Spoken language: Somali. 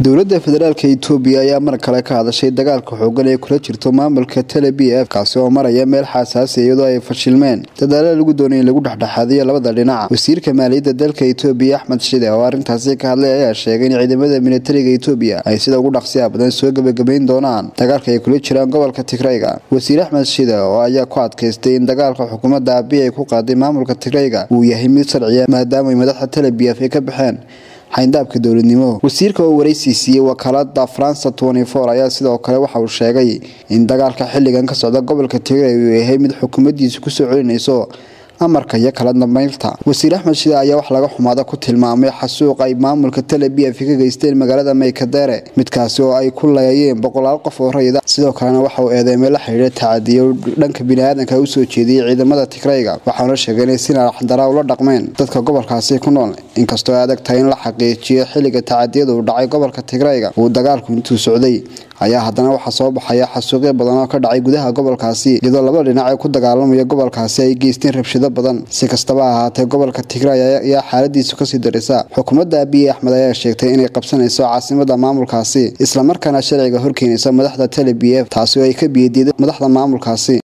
dowladda federaalk itoobiya ayaa mar kale ka hadashay dagaalka xoogan ee kula jirto maamulka tele b f kaasi oo maraya meel xaasaasi iyadoo ay fashilmeen dadaalo lagu doonay in lagu dhexdhexaadiyo labada dhinac wasiirka maaliyadda dalka itoobiya axmed shide oo arrintaasi ka hadlay ayaa sheegay in ciidamada militariga itoobiya ay sida ugu dhaqsiya badan soo gebagabayn doonaan dagaalka ay kula jiraan gobolka tigrayga wasiir axmed shide oo ayaa ku adkaystay in dagaalka xukuumadda abi ay ku qaaday maamulka tigrayga uu yahay mid sharciya maadaama ay madaxda tele b f ay ka baxeen xayndaabka dowladnimo wasiirka oo waraysi siiyey wakaalada faransa ayaa sidoo kale waxa uu sheegay in dagaalka xilligan ka socda gobolka tigray uu yahay mid xukuumaddiisu kusoo celinayso amarka iyo kala dambeynta wasiir axmed shide ayaa wax laga xumaada ku tilmaamay xasuuq ay maamulka tele b f ka geysteen magaalada maykadere midkaasi oo ay ku leeyeen boqolaal qof oo rayida sidoo kalena waxa uu eedeymay la xidhiidha tacadiyo dhanka biniaadanka usoo jeediyey ciidamada tigrayga waxaana sheegay inay si naxdara ula dhaqmeen dadka gobolkaasi ku nool inkastoo ay adag tahay in la xaqiijiyo xilliga tacadiyada uu dhacay gobolka tigrayga uu dagaalku intuu socday ayaa haddana waxaa soo baxaya xasuuqyo badan oo ka dhacay gudaha gobolkaasi iyadoo laba dhinac ee ku dagaalamaya gobolkaasi ay geysteen rabshado badan si kastaba ahaatee gobolka tigray ayaa xaaladiisu kasii darisa xukuumadda abiy axmed ayaa sheegtay inay qabsanayso caasimada maamulkaasi islamarkaana sharciga horkeenaysa madaxda tele b f taasi oo ay ka biyadiida madaxda maamulkaasi